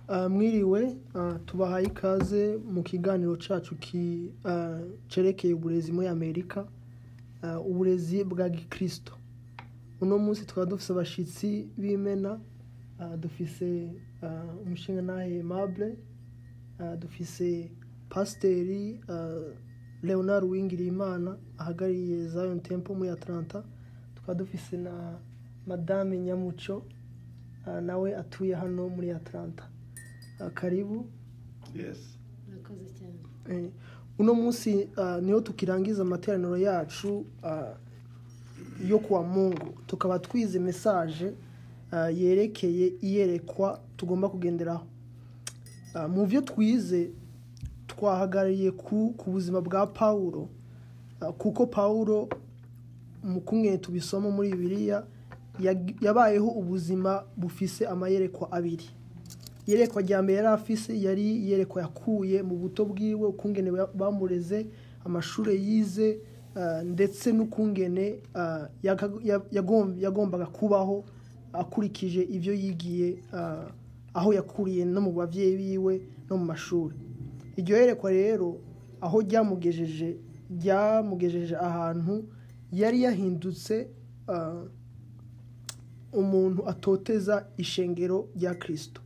Ah, mwiriwe ah, tubahaye ikaze mu kiganiro cyacu ki- ah, cyerekeye uburezi muri amerika ah, uburezi bwa gikirisito uno munsi tukaba dufite abashyitsi b'imena ah, dufise ah, umushingantahe mabure ah, dufise pasiteri ah, leonard uwingirimana ahagarariye zion temple muri atlanta tukaba dufise na madame nyamuco ah, nawe atuye hano muri atlanta Ah, karibu Yes. murakoze cyane Eh, uno munsi ah, niho tukirangiza amateraniro yacu ah, yo kuwa mungu tukaba twize mesaje ah, yerekeye iyerekwa tugomba kugenderaho Ah, mu byo twize twahagarariye ku ku buzima bwa pawulo Ah, kuko pawulo mu kumwe tubisoma muri bibiliya yag- yabayeho ubuzima bufise amayerekwa abiri yerekwa rya mbere yari afise yari yerekwa yakuye mu buto bwiwe ukungene ba- bamureze amashuri yize ah, ndetse n'ukungene ah, yaga- ya- yagom- yagombaga kubaho akurikije ibyo yigiye ah, aho yakuriye no mu babyeyi biwe no mu mashuri iryo yerekwa rero aho ryamugejeje ryamugejeje ahantu yari yahindutse ah, umuntu atoteza ishengero rya kirisito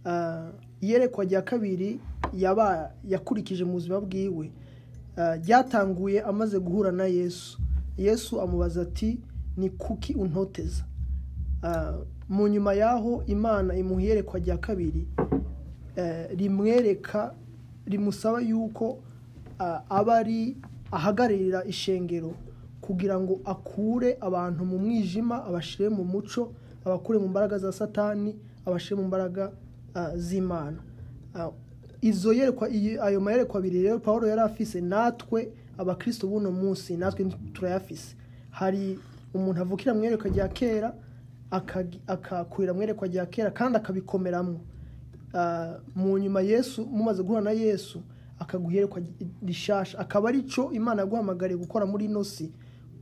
Ah, iyerekwa rya kabiri yaba yakurikije mu buzima bwiwe Ah, ryatanguye amaze guhura na yesu yesu amubaza ati ni kuki untoteza Ah, mu nyuma y'aho imana imuha iyerekwa rya kabiri eh, rimwereka rimusaba yuko ah, aba ari ahagararira ishengero kugira ngo akure abantu mu mwijima abashyire mu muco abakure mu mbaraga za satani abashyire mu mbaraga ah, z'imana Ah, izo yerekwa iyo- ayo mayerekwa abiri rero paul yari afise natwe abakristo b'uno munsi natwe turayafise hari umuntu avukira mu iyerekwa rya kera akagi- akakurira mu iyerekwa rya kera kandi akabikomeramo Ah, mu nyuma yesu mumaze guhura na yesu akaguherekwa rishasha akaba ari cyo imana yaguhamagariye gukora muri ino si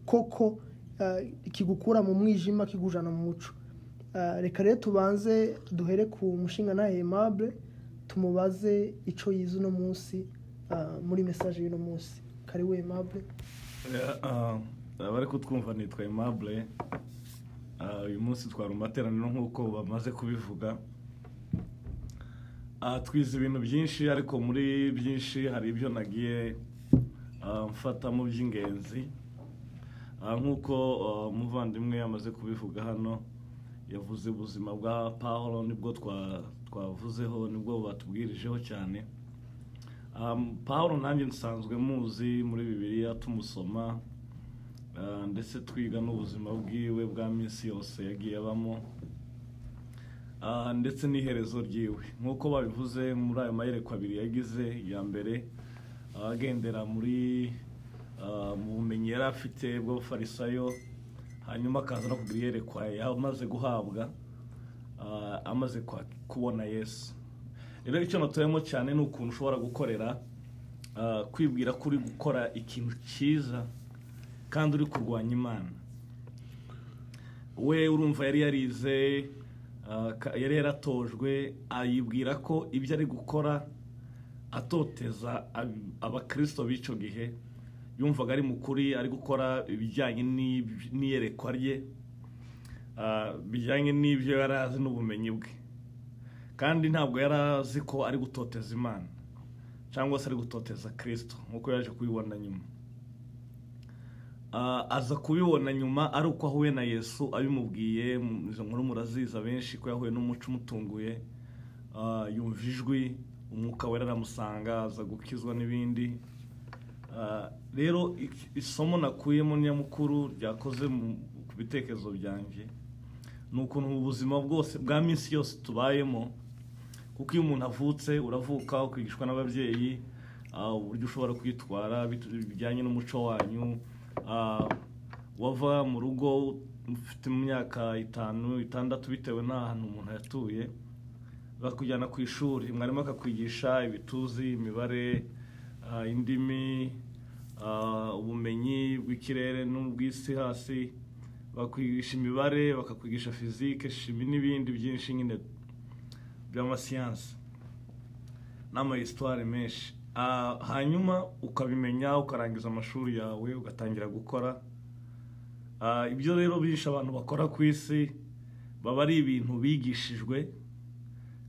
koko ah, kigukura mu mwijima kigujana mu muco Ah, reka rero tubanze duhere ku mushinga na aimable tumubaze icyo yize uno munsi ah, muri mesaje y'uno munsi karibu aimable abari kutwumva nitwa Aimable Ah, uyu munsi twari mu materaniro nk'uko bamaze kubivuga Ah, twize ibintu byinshi ariko muri byinshi hari ibyo nagiye ah, mfata mu by'ingenzi Ah, nk'uko ah, umuvandimwe yamaze kubivuga hano yavuze ubuzima bwa paul nibwo twa- twavuzeho nibwo batubwirijeho cyane Um, paul nanjye nsanzwe muzi muri bibiliya tumusoma uh, ndetse twiga n'ubuzima bwiwe bwa minsi yose yagiye abamo Uh, ndetse n'iherezo ryiwe nk'uko babivuze muri ayo mayerekwa abiri yagize ya mbere uh, agendera muri uh, mu bumenyi yari afite bw'abafarisayo hanyuma akaza no kugira iyerekwa yamaze guhabwa uh, amaze kwa- kubona yesu rero icyo natuyemo cyane ni ukuntu ushobora gukorera ah, kwibwira ko uri gukora ikintu cyiza kandi uri kurwanya imana we urumva yari yarize ah, ka- yari yaratojwe ayibwira ko ibyo ari gukora atoteza ab- abakirisito b'icyo gihe yumvaga ari mukuri ari gukora ibijyanye n'ib- n'iyerekwa rye ah, bijyanye n'ibyo yari azi n'ubumenyi bwe kandi ntabwo yari azi ko ari gutoteza imana cyangwa se ari gutoteza kirisito nk'uko yaje kubibona nyuma Ah, aza kubibona nyuma ari uko ahuye na yesu abimubwiye mu- izo nkuru muraziza benshi ko yahuye n'umuco umutunguye Ah, yumva ijwi umwuka wera aramusanga aza gukizwa n'ibindi Ah, rero ik- isomo nakuyemo nyamukuru ryakoze mu- ku bitekerezo byanjye ni ukuntu mu buzima bwose bwa minsi yose tubayemo kuko iyo umuntu avutse uravuka ukigishwa n'ababyeyi ah, uburyo ushobora kwitwara bitu- bijyanye n'umuco wanyu ah, wava mu rugo ufite imyaka itanu itandatu bitewe n'ahantu umuntu yatuye bakujyana ku ishuri mwarimu akakwigisha ibituzi imibare ah, indimi ah, ubumenyi bw'ikirere n'ubw'isi hasi bakwigisha imibare bakakwigisha fizike shimi n'ibindi byinshi nyine by'amasiyansi n'amayisitwari menshi Ah, hanyuma ukabimenya ukarangiza amashuri yawe ugatangira gukora Ah, ibyo rero bishe abantu bakora ku isi baba ari ibintu bigishijwe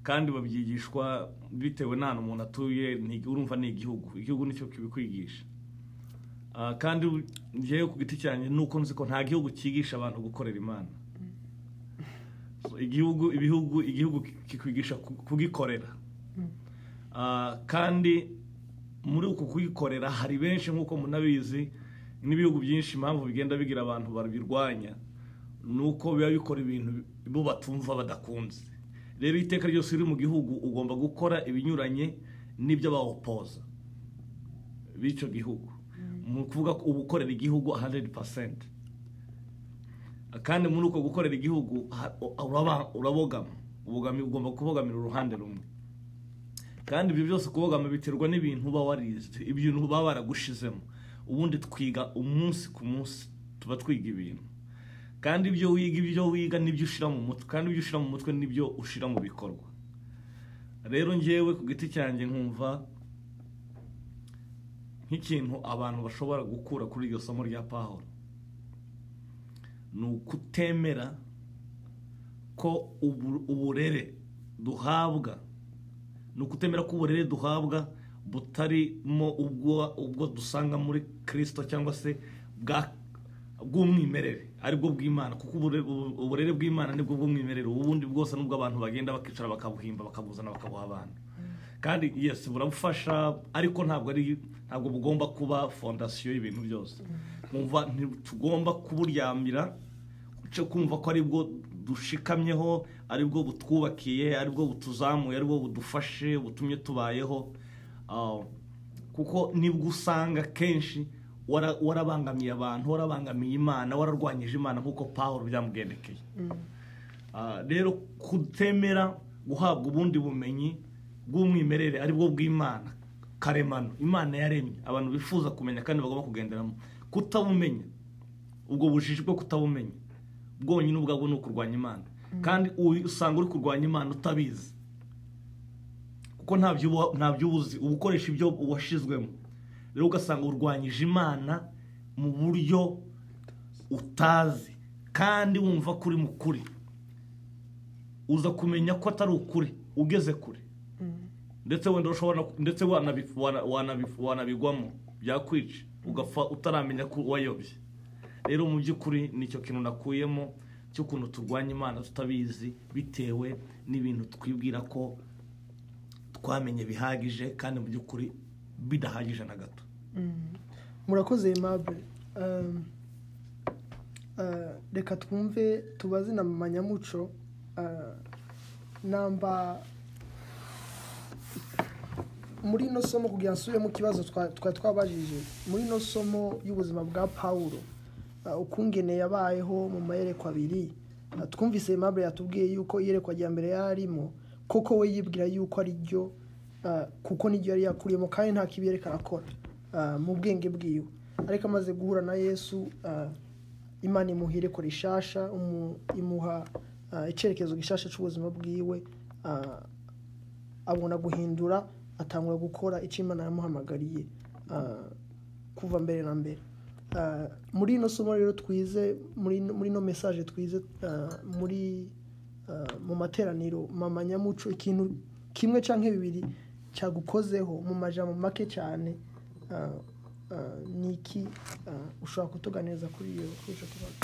kandi babyigishwa bitewe n'ahantu umuntu atuye ni- urumva ni igihugu igihugu nicyo kibikwigisha Ah, kandi njyewe ku giti cyanjye ni uko nzi ko nta gihugu cyigisha abantu gukorera imana So, igihugu ibihugu igihugu kikwigisha ku- kugikorera Ah, kandi muri uku kuyikorera hari benshi nk'uko munabizi n'ibihugu byinshi impamvu bigenda bigira abantu babirwanya ni uko biba bikora ibintu bo batumva badakunze rero iteka ryose riri mu gihugu ugomba gukora ibinyuranye n'ibyo bawopoza b'icyo gihugu ni ukuvuga ko uba ukorera igihugu 100% kandi muri uko gukorera igihugu ha- uraba- urabogama ubogama ugomba kubogamira uruhande rumwe kandi ibyo byose kubogama biterwa n'ibintu uba warize ibintu baba baragushizemo ubundi twiga umunsi ku munsi tuba twiga ibintu kandi ibyo wiga ibyo wiga nibyo ushyira mu mutwe kandi ibyo ushyira mu mutwe nibyo ushyira mu bikorwa rero njyewe ku giti cyanjye nkumva nk'ikintu abantu bashobora gukura kuri iryo somo rya pahoro ni ukutemera ko ubu- uburere duhabwa ni ukutemera ko uburere duhabwa butarimo ubwo ubwo dusanga muri kirisito cyangwa se bwa bw'umwimerere aribwo bw'imana kuko ubure- ubu- uburere bw'imana nibwo bw'umwimerere ubundi bwose nubwo abantu bagenda bakicara bakabuhimba bakabuzana bakabuha abantu kandi yes burabufasha ariko ntabwo ari ntabwo bugomba kuba fondasiyo y'ibintu byose nkumva ntitugomba kuburyamira cyo kumva ko aribwo dushikamyeho aribwo butwubakiye aribwo butuzamuye aribwo budufashe butumye tubayeho Ah, kuko nibwo usanga kenshi wara- warabangamiye abantu warabangamiye imana wararwanyije imana nk'uko pawuro byamugendekeye Ah, rero kutemera guhabwa ubundi bumenyi bw'umwimerere aribwo bw'imana karemano imana yaremye abantu bifuza kumenya kandi bagomba kugenderamo kutabumenya ubwo bujiji bwo kutabumenya bwonyine ubwabwo ni ukurwanya imana kandi uyu usanga uri kurwanya imana utabizi kuko ntabyo uba- ntabyo uba uzi uba ukoresha ibyo washizwemo rero ugasanga urwanyije imana mu buryo utazi kandi wumva ko uri mu kuri uza kumenya ko atari ukuri ugeze kure ndetse wenda ushobora ndetse wanabi- wana- wanabi- wanabigwamo byakwica ugapfa utaramenya ko wayobye rero mu by'ukuri nicyo kintu nakuyemo cy'ukuntu turwanya imana tutabizi bitewe n'ibintu twibwira ko twamenye bihagije kandi mu by'ukuri bidahagije na gato murakoze aimable Um, uh, reka twumve tubaze na mama nyamuco Uh, namba muri ino somo kugira nsubiremo ikibazo twa- twari twabajije muri ino somo y'ubuzima bwa pawulo uh, ukungene yabayeho mu mayerekwa abiri Uh, twumvise aimable yatubwiye yuko iyerekwa rya mbere yarimo koko we yibwira yuko ari ryo uh, kuko niryo yari yakuriyemo kandi nta kibi yareka arakora uh, mu bwenge bwiwe ariko amaze guhura na yesu uh, imana imuhire kora ishasha umu- imuha uh, icyerekezo gishasha cy'ubuzima bwiwe uh, abona guhindura atangura gukora icyo imana yamuhamagariye uh, kuva mbere na mbere Uh, muri ino somo rero twize muri ino- muri ino mesaje twize uh, muri uh, mu materaniro mama nyamuco ikintu kimwe cyangwa bibiri cyagukozeho mu majambo make cyane uh, uh, ni iki uh, ushobora kutuganiriza kuri iyo kuri ico kibazo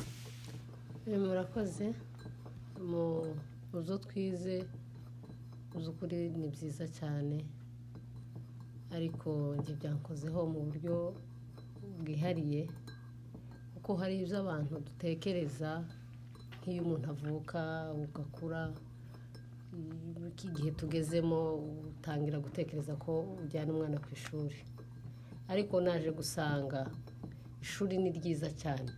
Eh, murakoze mu mu zo twize mu by'ukuri ni byiza cyane ariko njye byankozeho mu buryo bwihariye kuko hari ibyo abantu dutekereza nk'iyo umuntu avuka ugakura mm, iki gihe tugezemo utangira gutekereza ko ujyana umwana ku ishuri ariko naje gusanga ishuri ni ryiza cyane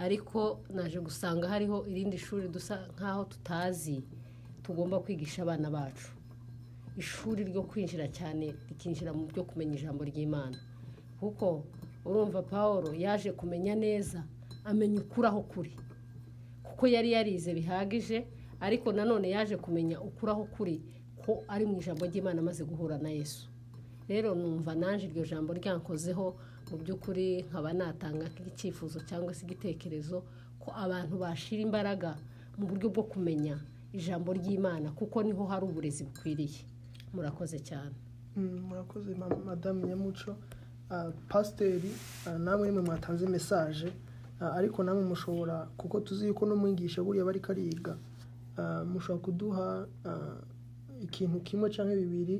ariko naje gusanga hariho irindi shuri dusa nk'aho tutazi tugomba kwigisha abana bacu ishuri ryo kwinjira cyane rikinjira mu byo kumenya ijambo ry'imana kuko urumva paul yaje kumenya neza amenya ukuri aho kuri kuko yari yarize bihagije ariko nanone yaje kumenya ukuri aho kuri ko ari mu ijambo ry'imana amaze guhura na yesu rero numva naje iryo jambo ryankozeho mu by'ukuri nkaba natanga nk'icyifuzo cyangwa se igitekerezo ko abantu bashira imbaraga mu buryo bwo kumenya ijambo ry'imana kuko niho hari uburezi bukwiriye murakoze cyane murakoze madamu nyamuco pasiteri namwe nimwe mwatanze mesaje ariko namwe mushobora kuko tuzi yuko no mwigisha buriya bari kariga mushobora kuduha ikintu kimwe cyangwa bibiri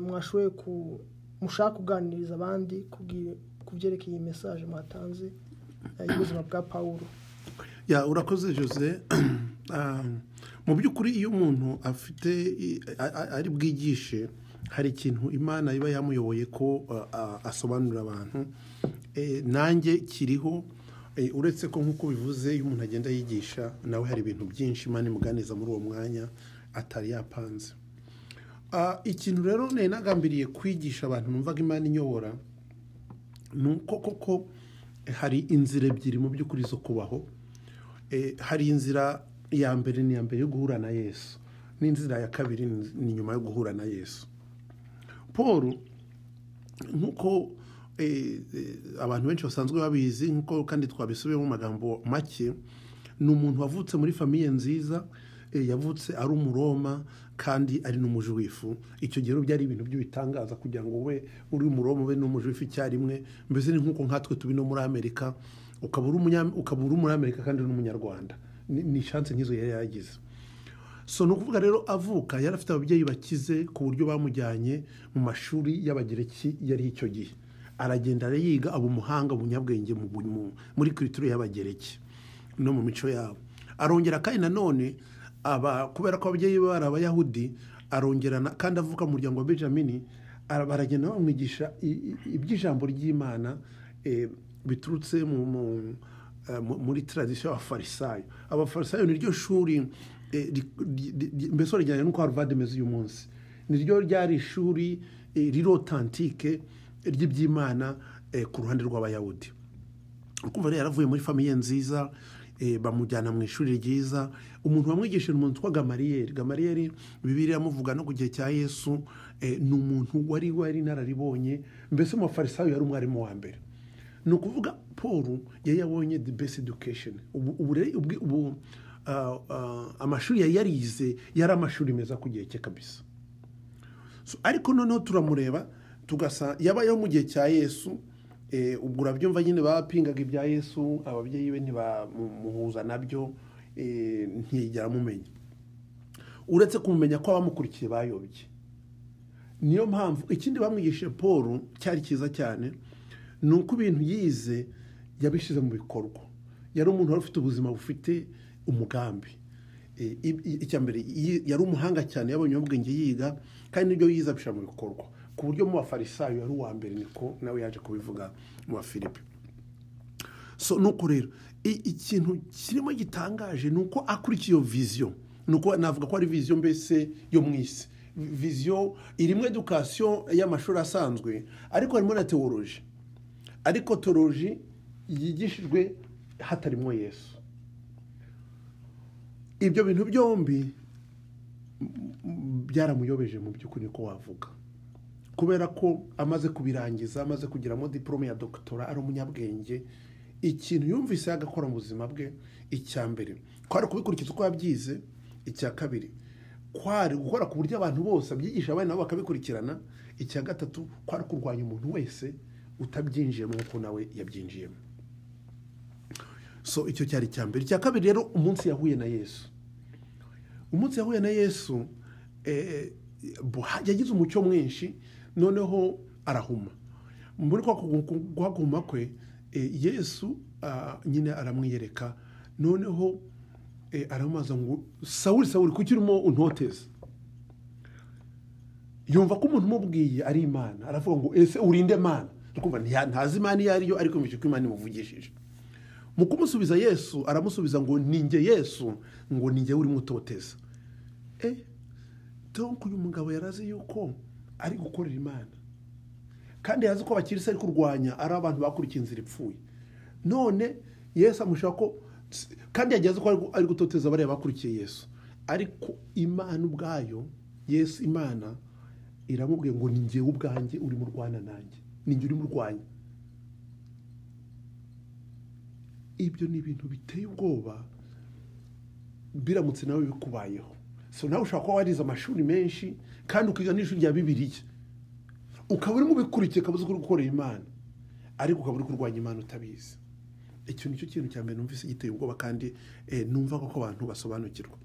mwashoboye ku mushaka kuganiriza abandi ku byerekeye iyi mesaje mwatanze y'ubuzima bwa paul ya urakoze jose mu by'ukuri iyo umuntu afite ari bwigishe hari ikintu imana iba yamuyoboye ko asobanurira abantu nanjye kiriho uretse ko nk'uko bivuze iyo umuntu agenda yigisha nawe hari ibintu byinshi imana imuganiza muri uwo mwanya atari yapanze ikintu rero nagambiriye kwigisha abantu numvaga imana inyobora ni uko koko hari inzira ebyiri mu by'ukuri zo kubaho hari inzira ya mbere ni iya mbere yo guhura na yesu n'inzira ya kabiri ni nyuma yo guhura na yesu paul nk'uko abantu benshi basanzwe babizi nk'uko kandi twabisubiyemo mu magambo make ni umuntu wavutse muri famiye nziza yavutse ari umuroma kandi ari n'umuji w'ifu icyo gihe byari ibintu by'ibitangaza kugira ngo ube uri umuroma ube n'umuji w'ifu icyarimwe mbese ni nk'uko nkatwe tubi no muri amerika ukaba uri umunyamerika kandi n'umunyarwanda ni shanse nk'izo yari yagize so ni ukuvuga rero avuka yari afite ababyeyi bakize ku buryo bamujyanye mu mashuri y'abagereki yari icyo gihe aragenda arayiga aba umuhanga umunyabwenge muri kiritiro y'abagereki no mu mico yabo arongera kandi nanone kubera ko ababyeyi be bari abayahudi arongera kandi avuka mu muryango wa benjamin baragenda bamwigisha iby'ijambo ry'imana biturutse muri taradisiyo y'abafarisayo abafarisayo ni ryo shuri mbese urajyanye n'uko haruvade imeze uyu munsi ni ryo ryari ishuri rirotantike ry'iby'imana ku ruhande rw'abayahudi kumva rero yaravuye muri famiye nziza bamujyana mu ishuri ryiza umuntu wamwigisha ni umuntu witwa gamariyeri gamariyeri bibiri yamuvuga no ku gihe cya yesu ni umuntu wari wari inararibonye mbese umufarisayo yari umwarimu wa mbere ni ukuvuga paul yari yabonye the best education ubu amashuri yari yarize yari amashuri meza ku gihe cye kabisa ariko noneho turamureba tugasa yabayeho mu gihe cya yesu ubwo urabyumva nyine bapingaga ibya yesu ababyeyi be ntibamuhuza nabyo ntiyigera amumenya uretse kumumenya ko abamukurikiye bayobye niyo mpamvu ikindi bamwigishije paul cyari cyiza cyane ni uko ibintu yize yabishyize mu bikorwa yari umuntu wari ufite ubuzima bufite umugambi icya mbere yari umuhanga cyane yabonye ubwenge yiga kandi n'ibyo yize abishyira mu bikorwa ku buryo mu bafarisayo yari uwa mbere niko nawe yaje kubivuga mu bafilipe so nuko rero ikintu kirimo gitangaje ni uko akurikiye iyo viziyo ni uko navuga ko ari viziyo mbese yo mu isi viziyo irimo edukasiyo y'amashuri asanzwe ariko harimo na teworonji ariko toroji yigishijwe hatarimo yesu ibyo bintu byombi byaramuyobeje mu by'ukuri ko wavuga kubera ko amaze kubirangiza amaze kugiramo diporome ya dogitora ari umunyabwenge ikintu yumvise agakora mu buzima bwe icya mbere kwari kubikurikiza uko yabyize icya kabiri kwari gukora ku buryo abantu bose abyigisha abana nabo bakabikurikirana icya gatatu kwari kurwanya umuntu wese utabyinjiyemo nk'uko nawe yabyinjiyemo so icyo cyari icya mbere icya kabiri rero umunsi yahuye na yesu umunsi yahuye na yesu yagize umucyo mwinshi noneho arahuma muri guhaguma kwe yesu nyine aramwiyereka noneho aramubaza ngo sawuri sawuri kuki urimo untoteza yumva ko umuntu umubwiye ari imana aravuga ngo ese urinde mana ntazi imana iyo ariyo ariko ko imana imuvugishije mu kumusubiza yesu aramusubiza ngo ninjye yesu ngo ninjye urimo utoteza eee donko uyu mugabo yarazi yuko ari gukorera imana kandi yazi ko abakirisi ari kurwanya ari abantu bakurikiye inzira ipfuye none yesu amushaka ko kandi yageze ko ari gu- ari gutoteza bariya bakurikiye yesu ariko imana ubwayo yesu imana iramubwiye ngo ni ngewe ubwanjye urimo urwana nanjye ni ngewe urimo urwanya ibyo ni ibintu biteye ubwoba biramutse nawe bikubayeho so nawe ushobora kuba warize amashuri menshi kandi ukiga n'ishuri rya bibiriya ukaba urimo ubikurikiye ukaba uzi ko uri gukorera imana ariko ukaba uri kurwanya imana utabizi icyo ni cyo kintu cya mbere numvise giteye ubwoba kandi eh, numva ko abantu basobanukirwa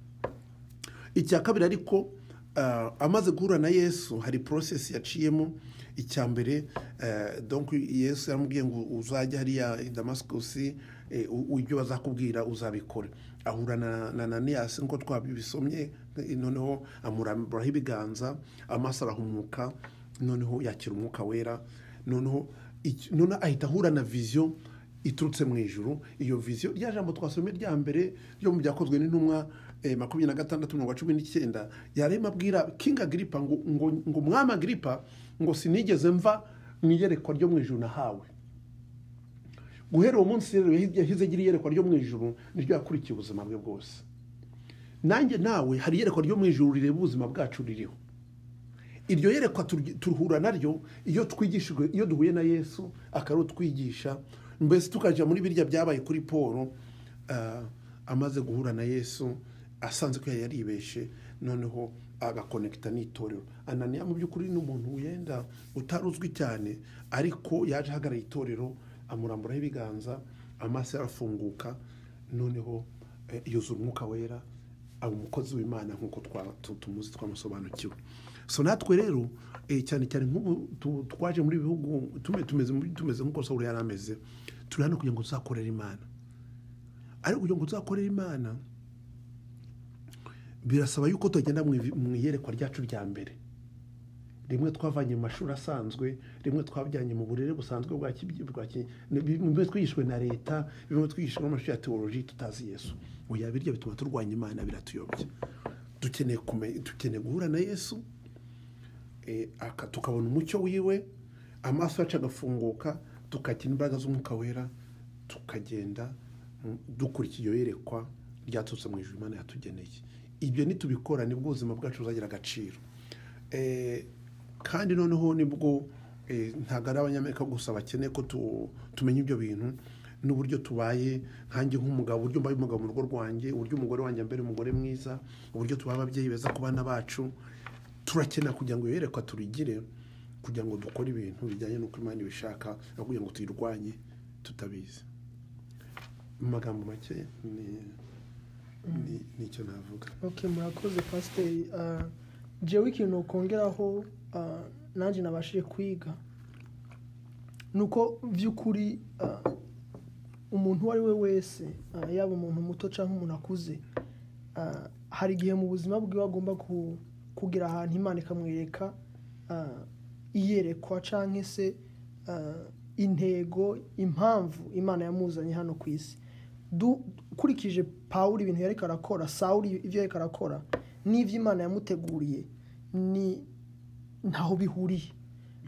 icya kabiri ariko ah, amaze guhura na yesu hari porosesi yaciyemo icya mbere eh, donc yesu yaramubwiye ngo uzajya hariya i damasikusi eh, u- ibyo bazakubwira uzabikora ahura na na naniyasi nk'uko twabisomye eh, noneho amuramburaho ibiganza amaso arahumuka noneho yakira umwuka wera noneho iki- noneho ahita ahura na viziyo iturutse mu ijuru iyo viziyo rya jambo twasomye rya mbere ryo mu byakozwe n'intumwa eh, makumyabiri na gatandatu mirongo cumi n'icyenda yarema abwira kinga agiripa ngo ngo ngo umwami agiripa ngo sinigeze mva mu iyerekwa ryo mu ijuru nahawe guhera uwo munsi rero yahi- yahize agira iyerekwa ryo mu ijuru niryo yakurikiye ubuzima bwe bwose nanjye nawe hari iyerekwa ryo mu ijuru rireba ubuzima bwacu ririho iryo yerekwa turyi- duhura naryo iyo twigishijwe iyo duhuye na yesu akarutwigisha mbese tukajya muri birya byabaye kuri paul ah, amaze guhura na yesu asanze ko yari yaribeshe noneho agakonekita n'itorero ananiya mu by'ukuri ni umuntu wenda utari uzwi cyane ariko yaje ahagarara itorero amuramburaho ibiganza amaso arafunguka noneho eh, yuzura umwuka wera aba umukozi w'imana nk'uko twa- tu- tumuzi twamusobanukiwe so natwe rero eh, cyane cyane nk'ubu tu- twaje muri bihugu tume- tumeze muri- tumeze nk'uko sawuri yari ameze turi hano kugira ngo tuzakorere imana ariko kugira ngo tuzakorere imana birasaba yuko tugenda mu ivi- mu iyerekwa ryacu rya mbere rimwe twavanye mu mashuri asanzwe rimwe twabijyanye mu burere busanzwe bwa kibyi- bwa ki- bimwe twigishwe na leta bimwe twigishwe n'amashuri ya teoloji tutazi yesu oya birya bituma turwanya imana biratuyobya dukeneye kumenya dukeneye guhura na yesu eh, aka- tukabona umucyo wiwe amaso yacu agafunguka tukakira imbaraga z'umwuka wera tukagenda mm, dukurikira iyo yerekwa ryaturutse mu ijuru imana yatugeneye ibyo nitubikora nibwo ubuzima bwacu buzagira agaciro Eh, kandi noneho nibwo eh, ntabwo ari abanyamerika gusa bakeneye ko tu- tumenya ibyo bintu n'uburyo tubaye nkanjye nk'umugabo uburyo mbaye umugabo mu rugo rwanjye uburyo umugore wanjye mbere umugore mwiza uburyo tubaye ababyeyi beza ku bana bacu turakenera kugira ngo yerekwa turigire kugira ngo dukore ibintu bijyanye n'uko imana ibishaka no kugira ngo tuyirwanye tutabizi mu magambo make ni- ni- ni icyo navuga ok murakoze pasiteri jewe ikintu ukongeraho ah, nanjye nabashije kwiga ni uko by'ukuri ah, umuntu uwo ari we wese ah, yaba umuntu muto cyangwa umuntu akuze ah, hari igihe mu buzima bwiwe agomba ku- kugera ahantu imana ikamwereka ah, iyerekwa cyangwa se ah, intego impamvu imana yamuzanye hano ku isi Du- ukurikije pawuri ibintu yareka arakora sawuri ibyo yareka arakora n'ibyo imana yamuteguriye ni ntaho bihuriye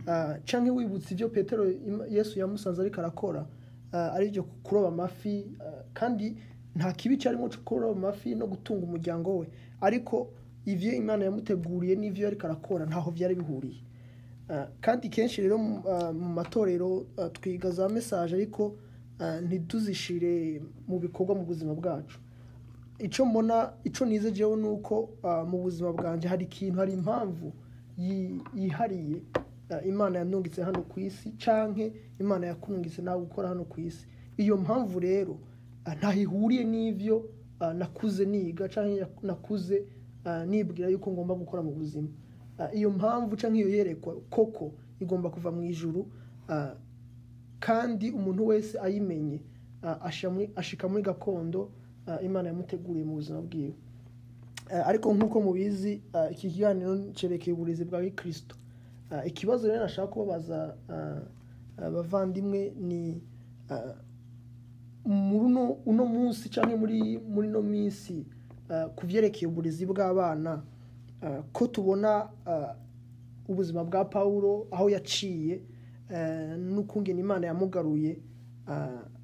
Ah, canke wibutse ibyo petero Im- yesu yamusanze ariko arakora ah, ari byo kuroba amafi ah, kandi nta kibi cyarimo cyo kuroba amafi no gutunga umuryango we ariko ibyo imana yamuteguriye n'ibyo yariko arakora ntaho byari bihuriye Ah, kandi kenshi rero mu- ah, mu matorero ah, twiga za mesaje ariko ah, ntituzishire mu bikorwa mu buzima bwacu icyo mbona icyo nizegewe ni uko ah, mu buzima bwanjye hari ikintu hari impamvu yi- yihariye ah, imana yanungitse hano ku isi cyangwa imana yakunungitse nawe gukora hano ku isi iyo mpamvu rero ah, ntaho ihuriye n'ibyo ah, nakuze niga cyangwa nakuze ah, nibwira yuko ngomba gukora mu buzima Ah, iyo mpamvu cyangwa iyo yerekwa koko igomba kuva mu ijuru ah, kandi umuntu wese ayimenye ah, asha muri- ashika muri gakondo ah, imana yamuteguriye mu buzima bwiwe Eh, ariko nk'uko mubizi eh, iki kiganiro cyerekeye uburezi bwa kirisito Eh, ikibazo rero nashaka kubabaza eh, abavandimwe ni eh, muri uno uno munsi cyangwa muri muri ino minsi eh, ku byerekeye uburezi bw'abana eh, ko tubona eh, ubuzima bwa pawulo aho yaciye eh, n'ukungene imana yamugaruye eh,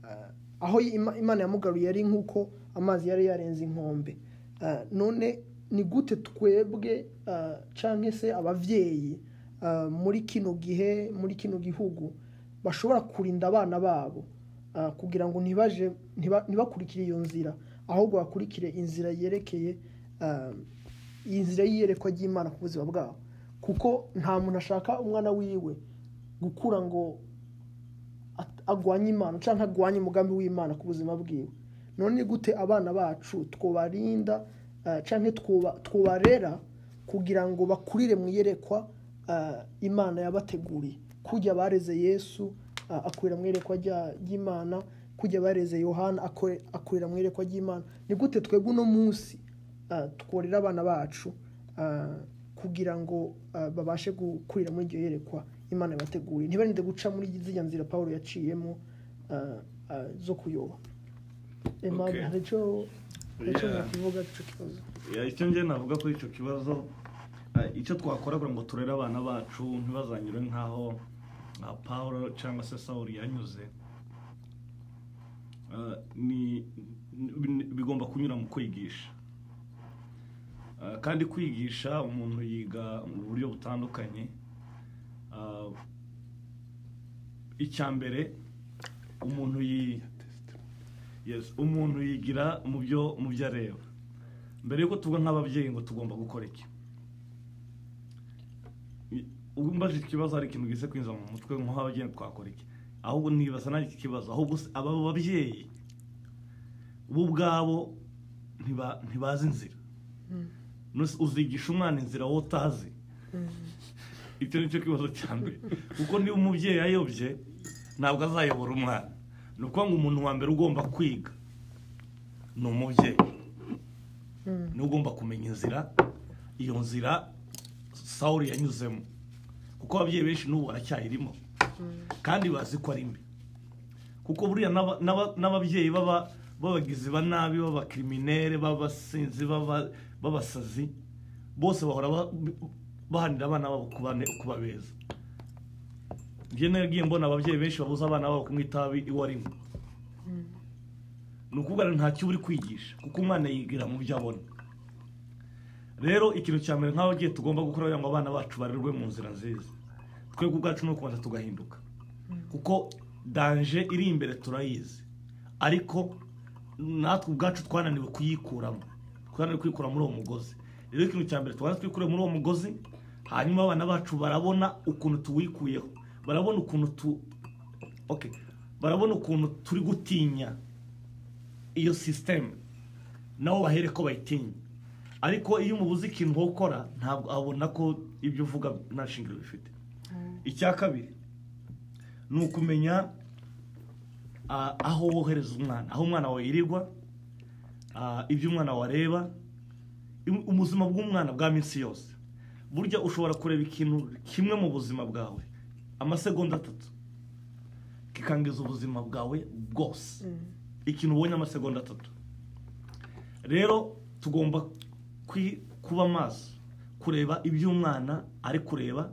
eh, aho Ima- imana yamugaruye yari nk'uko amazi yari yarenze inkombe Ah, none ni gute twebwe ah, canke se abavyeyi ah, muri kino gihe muri kino gihugu bashobora kurinda abana babo ah, kugira ngo ntibaje ntiba- ntibakurikire iyo nzira ahubwo bakurikire inzira yerekeye ah, inzira y'iyerekwa ry'imana ku buzima bwabo kuko nta muntu ashaka umwana wiwe gukura ngo at- agwanye imana cyangwa agwanye umugambi w'imana ku buzima bwiwe none ni gute abana bacu twubarinda eh, canke twuba- twubarera kugira ngo bakurire mu iyerekwa eh, imana yabateguriye kujya bareze yesu eh, akurira mu iyerekwa rya- ry'imana kujya bareze yohana akore- akurira mu iyerekwa ry'imana ni gute twebwe uno munsi eh, tworera abana bacu eh, kugira ngo eh, babashe gukurira muri iryo yerekwa imana yabateguriye ntibarinde guca muri ziriya nzira paul yaciyemo eh, eh, zo kuyoba Emma, Okay. hari icyo hari icyo Yeah. mwakivuga cy'icyo kibazo Ya, icyo ngiye navuga kuri icyo kibazo eh, icyo twakora kugira ngo turere abana bacu ntibazanyure nk'aho nka paul cyangwa se saul yanyuze eh, ni- ni- bigomba kunyura mu kwigisha Eh, kandi kwigisha umuntu yiga mu buryo butandukanye Eh, icya mbere umuntu yi yes, umuntu yigira mu byo mu byo areba mbere yuko tuvuga nk'ababyeyi ngo tugomba gukora iki I- ubu mbaje ikibazo hari ikintu gise kwinjira mu mutwe nk'ababyeyi twakora iki ahubwo nibaza nanjye iki kibazo ahubwo se aba babyeyi bo ubwabo ntiba- ntibazi inzira Nus- uzigisha umwana inzira wowe utazi icyo ni cyo kibazo cya mbere kuko niba umubyeyi ayobye ntabwo azayobora umwana ni ukuvuga ngo umuntu wa mbere ugomba kwiga ni umubyeyi niwe ugomba kumenya inzira iyo nzira sawuri yanyuzemo kuko ababyeyi benshi n'ubu baracyayirimo kandi bazi ko ari mbi kuko buriya n'aba- n'aba- n'ababyeyi baba b'abagizi ba nabi b'abakiriminere b'abasinzi b'aba- b'abasazi bose bahora ba- bahanira abana babo kubane- kubabeza njye nagiye mbona ababyeyi benshi babuza abana babo kunywa itabi iwe arimo ni ukuvuga ngo ntacyo uba uri kwigisha kuko umwana yigira mu byo abona rero ikintu cya mbere nk'ababyeyi tugomba gukora kugira ngo abana bacu barerwe mu nzira nziza twebwe ubwacu ni ukubanza tugahinduka kuko danje iri imbere turayizi ariko natwe ubwacu twananiwe kuyikuramo twananiwe kwikura muri uwo mugozi rero ikintu cya mbere tubanza twikure muri uwo mugozi hanyuma abana bacu barabona ukuntu tuwikuyeho barabona ukuntu tu okay barabona ukuntu turi gutinya iyo sisiteme nabo bahere ko bayitinya ariko iyo umubuze ikintu wo gukora ntabwo abona ko ibyo uvuga nta shingiro bifite icya kabiri ni ukumenya ah, aho wohereza umwana aho umwana wawe yirirwa ah, ibyo umwana wareba ubuzima bw'umwana bwa minsi yose burya ushobora kureba ikintu kimwe mu buzima bwawe amasegonda atatu kikangiza ubuzima bwawe bwose ikintu ubonye amasegonda atatu rero tugomba kwi- kuba maso kureba ibyo umwana ari kureba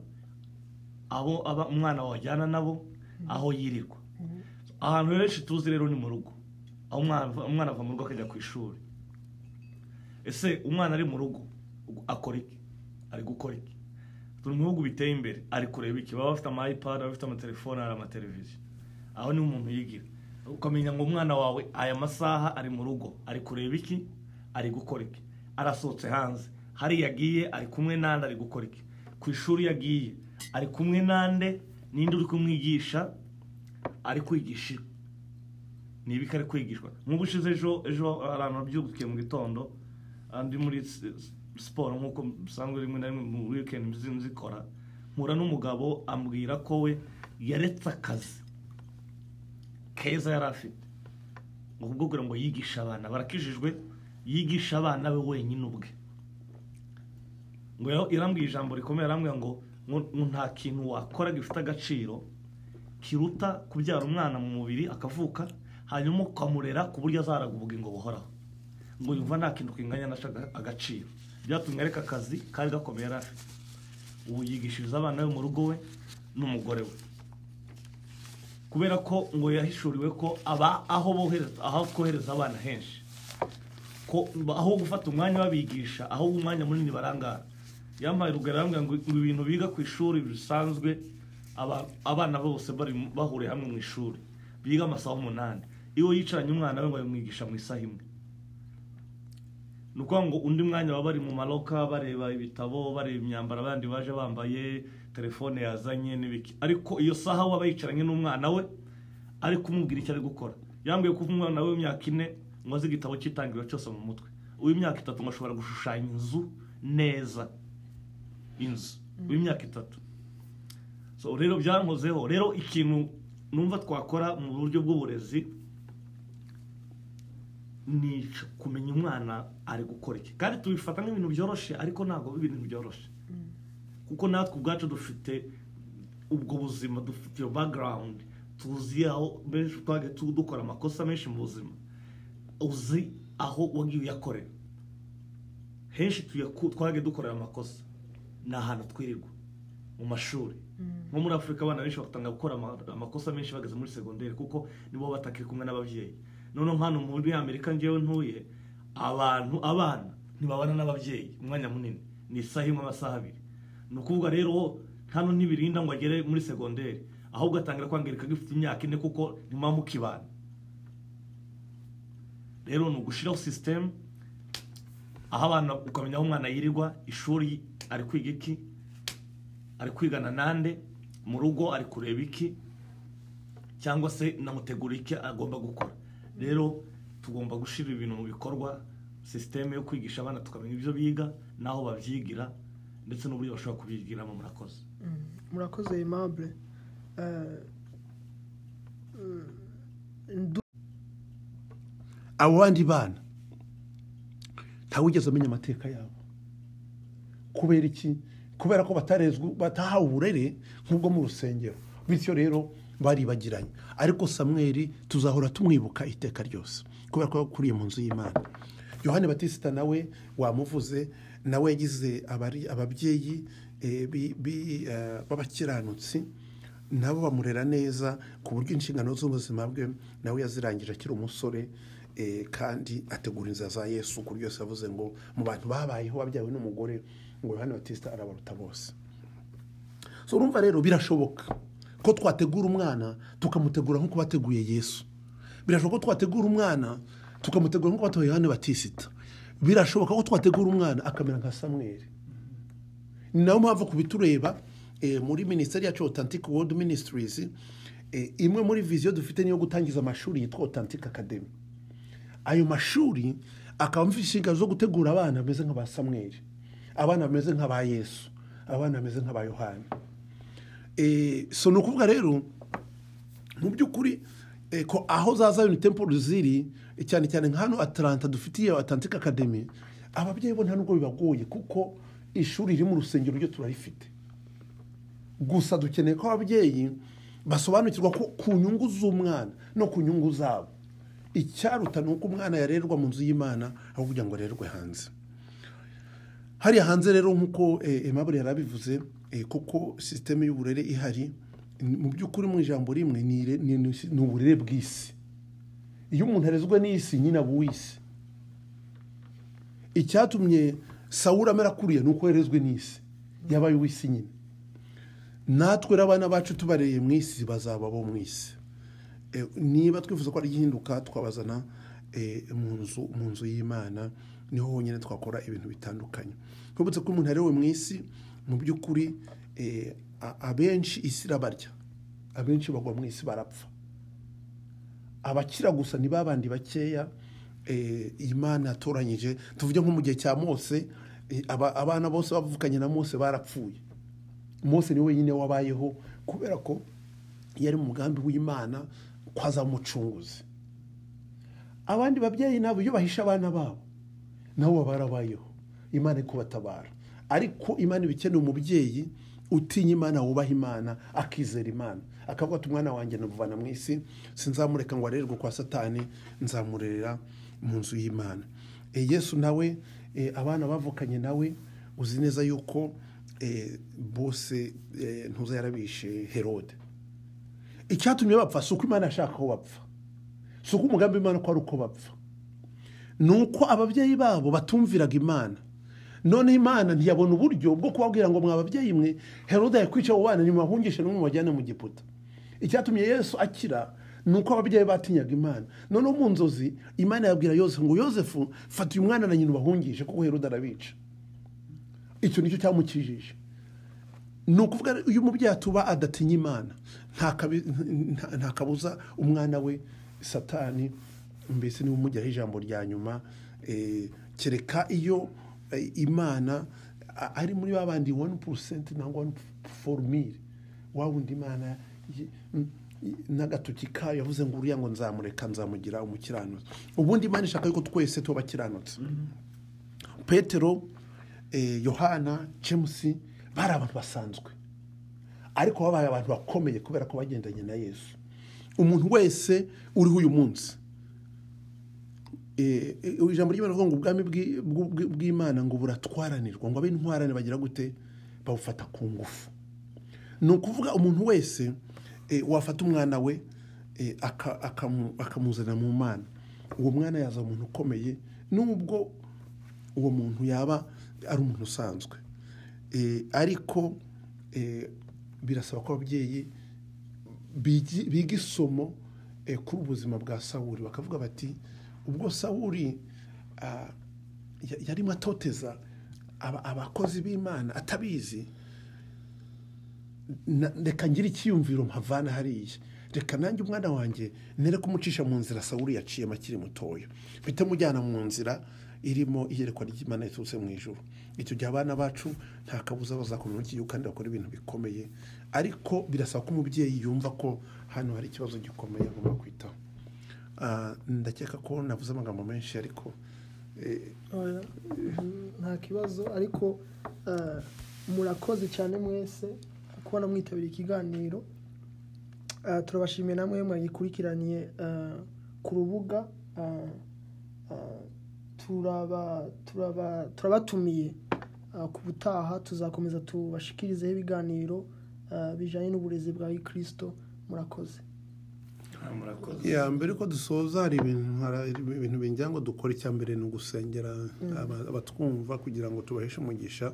abo aba umwana wajyana nabo aho yirirwa ahantu henshi tuzi rero ni mu rugo aho umwana ava- umwana ava mu rugo akajya ku ishuri ese umwana ari mu rugo akora iki ari gukora iki turi mu bihugu biteye imbere ari kureba iki baba bafite ama ipad baba bafite amatelefone hari amateleviziyo aho niho umuntu yigira ukamenya ngo umwana wawe aya masaha ari mu rugo ari kureba iki ari gukora iki arasohotse hanze hariya yagiye ari kumwe n'andi ari gukora iki ku ishuri yagiye ari kumwe n'ande n'indi uri kumwigisha ari kwigisha iki? ni ibiki ari kwigishwa nk'ubu ushize ejo ejo abantu babyukiye mu gitondo andi muri s- s- siporo nk'uko bisanzwe rimwe na rimwe mu weekend mzi- nzikora mpura n'umugabo ambwira ko we yaretse akazi keza yari afite ngo ubwo kugira ngo yigishe abana barakijijwe yigisha abana be wenyine ubwe ngo yari- yarambwiye ijambo rikomeye arambwira ngo ngo ngo nta kintu wakora gifite agaciro kiruta kubyara umwana mu mubiri akavuka hanyuma ukamurera ku buryo azahara ubugingo buhoraho ngo yumva nta kintu kinganya na shaga- agaciro byatumye areka akazi kari gakomeye yari afite ubu yigishiriza abana be mu rugo we n'umugore we kubera ko ngo yahishuriwe ko aba aho bohereza aho kohereza abana henshi ko aho gufata umwanya babigisha aho umwanya munini barangara yampaye urugero arambwira ngo ngo ibintu biga ku ishuri bisanzwe aba- abana bose bari mu- bahuriye hamwe mu ishuri biga amasaha umunani iyo yicaranye umwana we ngo yamwigisha mu isaha imwe ni ukuvuga ngo undi mwanya baba bari mu maroka bareba ibitabo bareba imyambaro abandi baje bambaye telefone yazanye n'ibiki ariko iyo saha we aba yicaranye n'umwana we ari kumubwira icyo ari gukora yambwiye ko umwana we w'imyaka ine ngo azi igitabo cy'itangiriro cyose mu mutwe uw'imyaka itatu ngo ashobora gushushanya inzu neza inzu uw'imyaka itatu so rero byankozeho rero ikintu numva twakora mu buryo bw'uburezi ni ico, kumenya umwana ari gukora iki kandi tubifata nk'ibintu byoroshye ariko ntabwo biba ibintu byoroshye kuko natwe ubwacu dufite ubwo buzima dufite iyo background tuzi aho benshi twagiye tu- dukora amakosa menshi mu buzima uzi aho wagiye uyakorera henshi tuyaku- twagiye dukorera amakosa ni ahantu twirirwa mu mashuri nko muri afurika abana benshi batanga gukora ama- amakosa menshi bageze muri segonderi kuko nibo batakiri kumwe n'ababyeyi noneho hano muri amerika ngewe ntuye abantu abana ntibabana n'ababyeyi umwanya munini ni isaha imwe amasaha abiri ni ukuvuga rero hano ntibirinda ngo agere muri segonderi ahubwo atangira kwangirika gifite imyaka ine kuko ntimuba mukibana rero ni ugushyiraho sisitemu aho abana ukamenya aho umwana yirirwa ishuri ari kwiga iki ari kwigana nande mu rugo ari kureba iki cyangwa se namutegura iki agomba gukora rero tugomba gushyira ibintu mu bikorwa sisiteme yo kwigisha abana tukamenya ibyo biga n'aho babyigira ndetse n'uburyo bashobora kubyigiramo murakoze murakoze aimable Eh, mm, ndu- abo bandi bana ntawe ugeze amenya amateka yabo kubera iki kubera ko batarezwe batahawe uburere nk'ubwo mu rusengero bityo rero baribagiranye ariko samweri tuzahora tumwibuka iteka ryose kubera ko yakuriye mu nzu y'imana yohani batisita nawe wamuvuze nawe yagize abari- ababyeyi eh, bi- bi- eh, b'abakiranutsi nabo bamurera neza ku buryo inshingano z'ubuzima bwe nawe yazirangije akiri umusore eh, kandi ategura inzira za yesu ku buryo yose yavuze ngo mu bantu babayeho wabyawe n'umugore ngo yohani batisita arabaruta bose so urumva rero birashoboka ko twategura umwana tukamutegura nk'uko bateguye yesu birashoboka ko twategura umwana tukamutegura nk'uko batoye yohani batisita birashoboka ko twategura umwana akamera nka samweri ni nayo mpamvu ku bitureba eh, muri minisiteri yacu Authentic World Ministries eh, imwe muri viziyo dufite niyo gutangiza amashuri yitwa Authentic Academy ayo mashuri akaba afite inshingano zo gutegura abana bameze nk'aba samweri abana bameze nk'aba yesu abana bameze nk'aba yohani Eh, so ni ukuvuga rero mu by'ukuri eh, ko aho za zayoni temple ziri eh, cyane cyane nka hano ataranta dufitiye atantika academy ababyeyi bo nta nubwo bibagoye kuko ishuri riri mu rusengero ryo turarifite gusa dukeneye ko ababyeyi basobanukirwa ko ku nyungu z'umwana no ku nyungu zabo icyaruta ni uko umwana yarerwa mu nzu y'imana aho kugira ngo arerwe hanze hariya hanze rero nk'uko emabure yarabivuze eh, kuko sisiteme y'uburere ihari ni- mu by'ukuri mu ijambo rimwe ni ire- ni- ni ni uburere bw'isi iyo umuntu arezwe n'isi nyine aba uw'isi icyatumye sawura amera kuriya ni uko yarezwe n'isi yabaye uw'isi nyine natwe rero abana bacu tubareye mu isi bazaba bo mu isi Eh, niba twifuza ko ari igihinduka twabazana eh, mu nzu mu nzu y'imana niho honyine twakora ibintu bitandukanye twibutse ko umuntu arewe mu isi mu by'ukuri eh, a- abenshi isi irabarya abenshi bagwa mu isi barapfa abakira gusa ni babandi bakeya eh, imana yatoranyije tuvuge nko mu gihe cya mose eh, aba- abana bose bavukanye na mose barapfuye mose ni wenyine wabayeho kubera ko yari mu mugambi w'imana ko azaba umucunguzi abandi babyeyi nabo iyo bahisha abana babo nabo baba barabayeho imana iri kubatabara ariko imana iba ikeneye umubyeyi utinya imana wubaha imana akizera imana akavuga ati umwana wanjye namuvana mu isi sinzamureka ngo arererwe kwa satani nzamurerera mu nzu y'imana E, yesu nawe e, abana bavukanye nawe uzi neza yuko e, bose e, ntuza yarabishe herode icyatumye bapfa si uko imana yashaka ko bapfa si uko umugambi w'imana ko ari uko bapfa ni uko ababyeyi babo batumviraga imana noneho imana ntiyabona uburyo bwo kubabwira ngo mwababyeyi mwe herode yakwica abo bana nyuma ahungishe n'umwe mubajyane mu giputa icyatumye yesu akira ni uko ababyeyi batinyaga imana noneho mu nzozi imana yabwira yosefu ngo yosefu fata uyu mwana na nyina ubahungishe kuko herode arabica icyo nicyo cyamukijije ni ukuvuga uyu mubyeyi atuba adatinya imana nta kabi- nta- nta kabuza umwana we satani mbese niba umujyaho ijambo rya nyuma eh, kereka iyo eh, imana a- ari muri ba bandi wani porosenti nangwa wani forumire wa wundi imana ye- mm, n'agatoki kayo yavuze ngo uriya ngo nzamureka nzamugira umukiranutsi ubundi imana ishaka yuko twese tuba abakiranutsi petero eh, yohana james bari abantu basanzwe ariko babaye abantu bakomeye kubera ko bagendanye na yesu umuntu wese uriho uyu munsi Eh, eh, ijambo ry'imana rivuga ngo ubwami bw'i- bw'u- bw'i- bw'imana ngo buratwaranirwa ngo ab'intwarane bagira gute bawufata ku ngufu ni ukuvuga umuntu wese eh, wafata umwana we eh, aka- akamu- akamuzanira mu mana uwo mwana yaza umuntu ukomeye nubwo uwo muntu yaba ari umuntu usanzwe Eh, ariko eh, birasaba ko ababyeyi bigi- biga isomo eh, kuri ubuzima bwa sawuri bakavuga bati ubwo sawuri ah, ya- yarimo atoteza aba- abakozi b'imana atabizi na- reka ngire icyiyumviro mpavana hariya reka nanjye umwana wanjye nere kumucisha mu nzira sawuri yaciyemo akiri mutoya mpite mujyana mu nzira irimo iyerekwa ry'imana riturutse mu ijoro icyo gihe abana bacu nta kabuza bazakomera iki gihugu kandi bakora ibintu bikomeye ariko birasaba ko umubyeyi yumva ko hano hari ikibazo gikomeye agomba kwitaho Ah, ndakeka ko navuze amagambo menshi ariko eh, Oya, nta kibazo ariko eh, murakoze cyane mwese kubona mwitabiriye ikiganiro Eh, turabashimiye namwe mwagikurikiraniye eh, ku rubuga eh, eh, turaba- turaba- turabatumiye eh, ku butaha tuzakomeza tubashikirizeho ibiganiro eh, bijyanye n'uburezi bwa kirisito murakoze Ah, murakoze ya mbere ko dusoza hari ibintu hari ibintu bingira ngo dukore icya mbere ni ugusengera aba- abatwumva kugira ngo tubaheshe umugisha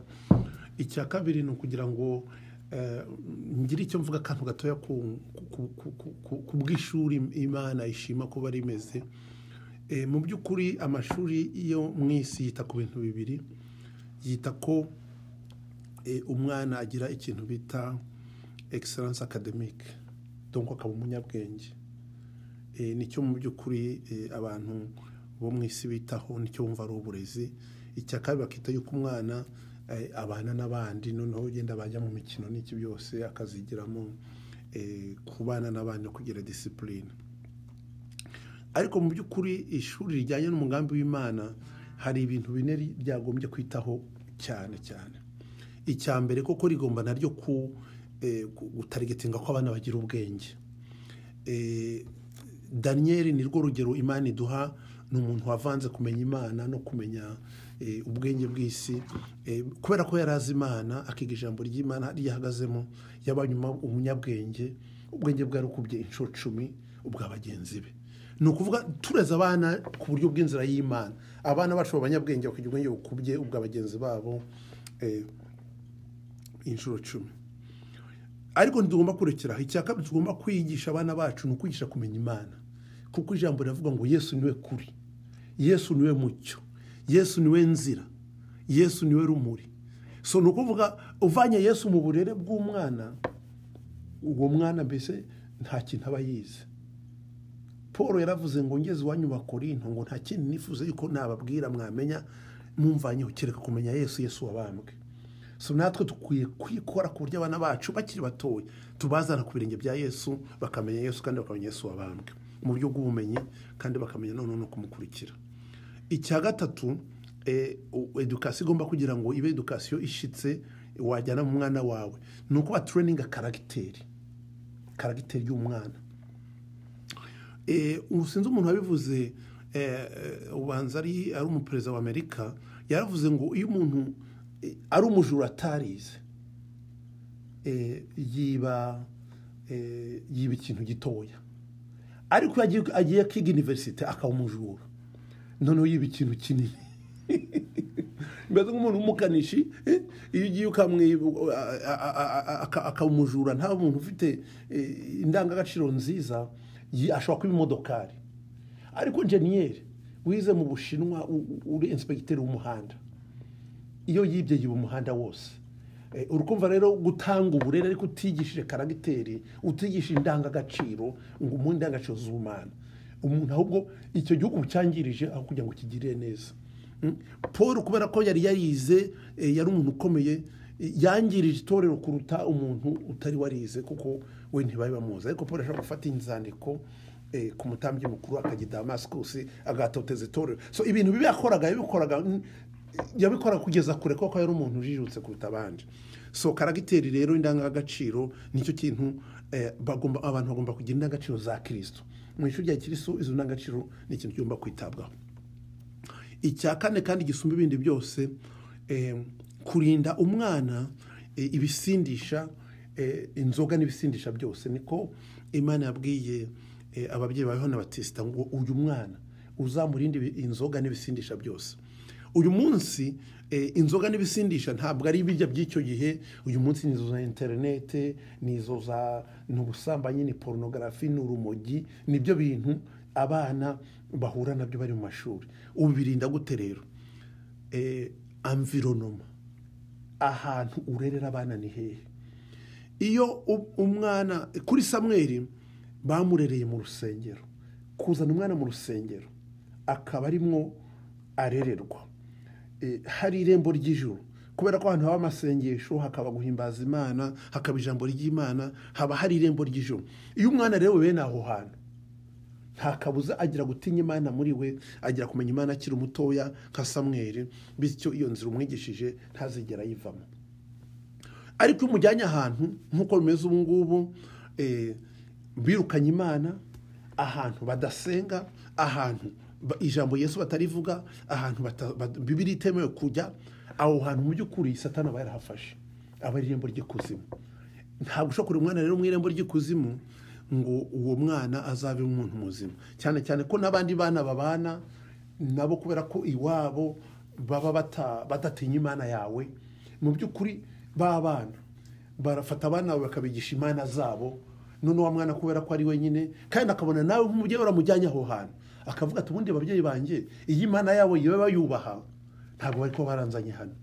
icya kabiri ni ukugira ngo eh, ngire icyo mvuga akantu gatoya ku- ku- ku- ku- ku- ku bw'ishuri imana ishima ko bari imeze Eh, mu by'ukuri amashuri yo mu isi yita ku bintu bibiri yita ko eh, umwana agira ikintu bita excellence academique donc akaba umunyabwenge Eh, nicyo mu by'ukuri eh, abantu bo mu isi bitaho nicyo bumva ari uburezi icya kabiri bakita yuko umwana eh, abana n'abandi noneho ugenda bajya mu mikino n'iki byose akazigiramo eh, kubana n'abandi no kugira disipurine ariko mu by'ukuri ishuri rijyanye n'umugambi w'imana hari ibintu bine ri- ryagombye kwitaho cyane cyane icya mbere koko rigomba naryo ku eh, ku- gutarigetinga ko abana bagira ubwenge Eh, daniyeli ni rwo rugero imana iduha ni umuntu wavanze kumenya imana no kumenya eh, ubwenge bw'isi Eh, kubera ko yari azi imana akiga ijambo ry'imana ryahagazemo yabaye uma- umunyabwenge ubwenge bwe yarukubye inshuro cumi ubwa bagenzi be ni ukuvuga tureze abana ku buryo bw'inzira y'imana abana bacu abanyabwenge bakigira ubwenge bukubye ubwa bagenzi babo eh, inshuro cumi ariko ntitugomba kurekeraho icya kabiri tugomba kwigisha abana bacu ni ukwigisha kumenya imana kuko ijambo riravuga ngo yesu niwe kuri yesu niwe mucyo yesu niwe nzira yesu niwe rumuri so ni ukuvuga uvanye yesu mu burere bw'umwana uwo mwana mbese nta kintu aba yize paul yaravuze ngo ngeze iwanyu bakorinto ngo nta kindi nifuza yuko nababwira mwamenya mumvanyeho kereka kumenya yesu yesu wabambwe so natwe dukwiye kwikora ku buryo abana bacu bakiri batoya tubazana ku birenge bya yesu bakamenya yesu kandi bakamenya yesu wabambwe mu buryo bw'ubumenyi kandi bakamenya noneho no kumukurikira icya gatatu eh, u- edukasiyo igomba kugira ngo ibe edukasiyo ishitse wajyana mu mwana wawe ni ukuba tureninga karagiteri karagiteri y'umwana Eh, ubu sinzi umuntu wabivuze eh, eh, ubanza ari ari umuperezida wa amerika yaravuze ngo iyo umuntu eh, ari umujura atarize eh, yiba eh, yiba ikintu gitoya ariko iyo agiye- agiye kwiga iniverisite akaba umujura noneho yiba ikintu kinini mbese nk'umuntu w'umukanishi eh, iyo ugiye ukamwiba uh, a- a- a- aka- akaba umujura nta muntu ufite eh, indangagaciro nziza yi- ashobora kuba imodokari ariko jeniyeri wize mu bushinwa u- u- uri inspekiteri w'umuhanda iyo yibye yiba umuhanda wose Eh, uri kumva rero gutanga uburere ariko utigishije karagiteri utigishije indangagaciro ngo umuhe indangagaciro z'umwana umuntu ahubwo icyo gihugu cyangirije aho kugira ngo kigirire neza Mm. paul kubera ko yari yarize eh, yari umuntu ukomeye eh, yangirije itorero kuruta umuntu utari warize kuko we ntibari bamuzi ariko paul ashobora gufata inzandiko eh, ku mutambyi mukuru akajya i damascus agatoteza itorero so ibintu bibi yakoraga yabikoraga mm, yabikora kugeza kure kuko yari umuntu ujijutse kuruta abandi so karagiteri rero indangagaciro nicyo kintu eh, bagomba abantu bagomba kugira indangagaciro za kirisito mu ishuri rya kirisito izo ndangagaciro ni ikintu kigomba kwitabwaho icya kane kandi gisumba ibindi byose eh, kurinda umwana eh, ibisindisha eh, inzoga n'ibisindisha byose niko imana yabwiye eh, ababyeyi ba yohana batisita ngo uyu mwana uzamurinde ibi- inzoga n'ibisindisha byose uyu munsi eh, inzoga n'ibisindisha ntabwo ari ibijya by'icyo gihe uyu munsi ni izo za interinete ni izo za ni ubusambanyi ni porunogarafi ni urumogi nibyo bintu abana bahura nabyo bari mu mashuri ubu birinda gute rero eh, amvironoma ahantu urerera abana ni hehe iyo u- umwana kuri samweri bamurereye mu rusengero kuzana umwana mu rusengero akaba arimwo arererwa Eh, hari irembo ry'ijuru kubera ko ahantu haba amasengesho hakaba guhimbaza imana hakaba ijambo ry'imana haba hari irembo ry'ijuru iyo umwana rero bene aho hantu nta kabuza agira gutinya imana muri we agira kumenya imana akiri umutoya nka samweri bityo iyo nzira umwigishije ntazigera ayivamo ariko iyo umujyanye ahantu nk'uko bimeze ubu ngubu eh, birukanye imana ahantu badasenga ahantu ba- ijambo yesu batarivuga ahantu bata- ba- bibiri itemewe kujya aho hantu mu by'ukuri satana aba yarahafashe aba ari irembo ry'ikuzimu ntabwo ushobora kureba umwana rero mu irembo ry'ikuzimu ngo uwo mwana azabe umuntu muzima cyane cyane ko n'abandi bana babana nabo kubera ko iwabo baba bata- badatinya imana yawe mu by'ukuri b'abana barafata abana bawe bakabigisha imana zabo none wa mwana kubera ko ari wenyine kandi akabona nawe nk'umubyeyi uramujyanye aho hantu akavuga ati ubundi babyeyi banjye iyi imana yabo yewe bayubaha ntabwo bari kuba baranzanye hano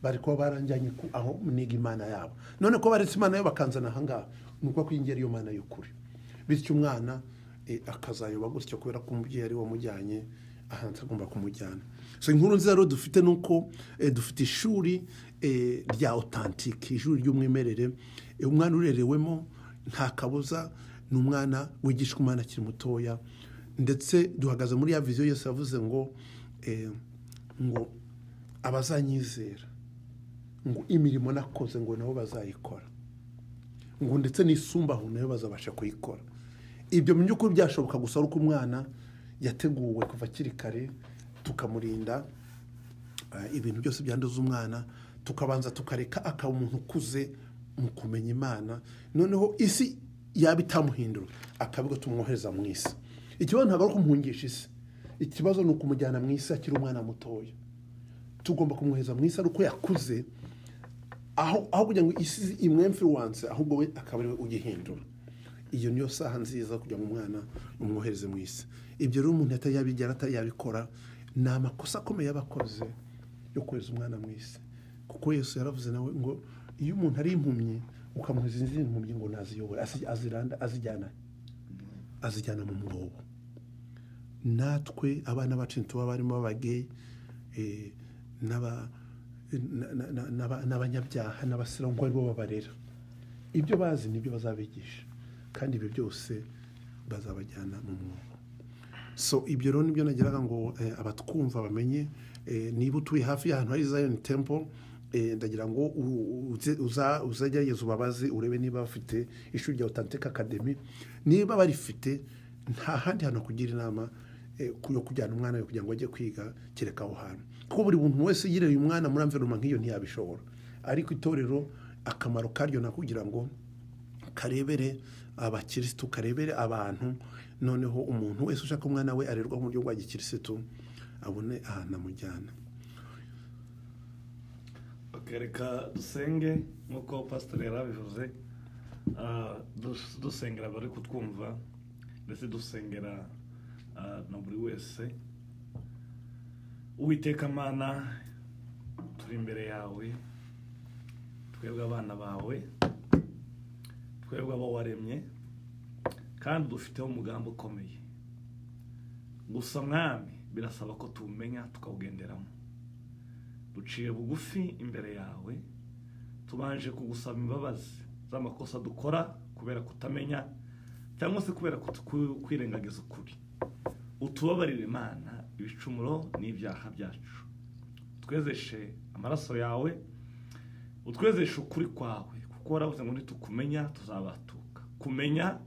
bari kuba baranjyanye ku- aho niga imana yabo none ko baretse imana yo bakanzana ahangaha ni ukuba kwiyongera iyo mana y'ukuri bityo umwana eh, akazayoba gutyo kubera ko umubyeyi ari we wamujyanye ahantu agomba kumujyana so inkuru nziza rero dufite ni uko eh, dufite ishuri eh, rya otantike ishuri ry'umwimerere Eh, umwana urerewemo nta kabuza ni umwana wigishwa umwana akiri mutoya ndetse duhagaze muri ya viziyo yose yavuze ngo eh, ngo abazanyizera ngo imirimo nakoze ngo nabo bazayikora ngo ndetse n'isumbaho nayo bazabasha kuyikora ibyo mu by'ukuri byashoboka gusa ari uko umwana yateguwe kuva akiri kare tukamurinda eh, ibintu byose byanduza umwana tukabanza tukareka akaba umuntu ukuze mu kumenya imana noneho isi yaba itamuhindura akabiga tumwohereza mu isi ikibazo ntabwo ari ukumuhungisha isi ikibazo ni ukumujyana mu isi akiri umwana mutoya tugomba kumwohereza mu isi ari uko yakuze aho aho kugira ngo isi imwemfiruwanse ahubwo we akaba ariwe ugihindura iyo niyo saha nziza kugira ngo umwana umwohereze mu isi ibyo rero umuntu atari yabigera atari yabikora ni amakosa akomeye aba akoze yo kohereza umwana mu isi kuko yesu yaravuze nawe ngo iyo umuntu ari impumyi ukamuhereza izindi mpumyi ngo naziyobore azi- aziranda- azijyana azijyana mu mwobo natwe abana bacu tuba barimo abageyi eh, n'aba- na- na- na- n'aba- n'abanyabyaha n'abasilamu ngo aribo babarera ibyo bazi nibyo bazabigisha kandi ibyo byose bazabajyana mu mwobo so ibyo rero nibyo nageraga ngo eh, abatwumva bamenye eh, niba utuye hafi y'ahantu hari zion temple eh, ndagira ngo u- uze- uza- uzagerageze ubabaze urebe niba bafite ishuri rya authentic academy niba barifite nta handi hantu kugira inama eh, ku- yo kujyana umwana we kugira ngo ajye kwiga kereka aho hantu kuko buri muntu wese yireye uyu mwana muri amveroma nk'iyo ntiyabishobora ariko itorero akamaro karyo ni ukugira ngo karebere abakirisitu karebere abantu noneho umuntu wese ushaka umwana we arerwa mu buryo bwa gikirisitu abone ahantu amujyana bakareka dusenge nk'uko pasiteri yari abivuze ah, dus- dusengera abari kutwumva ndetse dusengera ah, na buri wese uwiteka mana turi imbere yawe twebwe abana bawe twebwe abo waremye kandi dufiteho umugambi ukomeye gusa mwami birasaba ko tuwumenya tukawugenderamo duciye bugufi imbere yawe tubanje kugusaba imbabazi z'amakosa dukora kubera kutamenya cyangwa se kubera kutu- ku- kwirengagiza ukuri utubabarire imana ibicumuro n'ibyaha byacu utwezeshe amaraso yawe utwezeshe ukuri kwawe kuko waravuze ngo nitukumenya tuzabatuka kumenya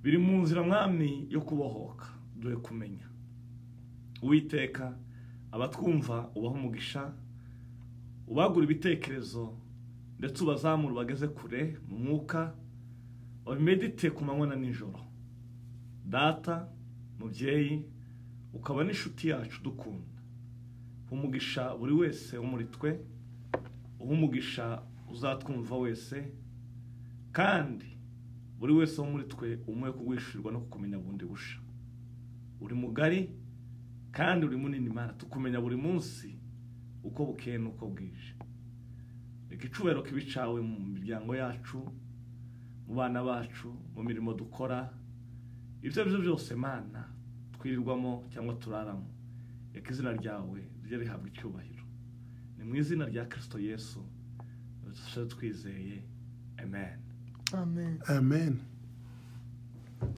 biri mu nzira mwami yo kubohoka duhe kumenya uwiteka abatwumva ubaha umugisha ubagura ibitekerezo ndetse ubazamure bageze kure mu mwuka babimedite ku manywa na nijoro data mubyeyi ukaba n'inshuti yacu dukunda uha umugisha buri wese wo muri twe uha umugisha uzatwumva wese kandi buri wese wo muri twe umuhe kuguhishurirwa no kukumenya bundi busha uri mugari kandi uri munini mana tukumenya buri munsi uko bukeye n'uko bwije reka icubahiro kibe icawe mu miryango yacu mu bana bacu mu mirimo dukora ibyo ari byo byose mana twirirwamo cyangwa turaramo reka izina ryawe rijye rihabwa icyubahiro ni mu izina rya kirisito yesu twizeye amen amen amen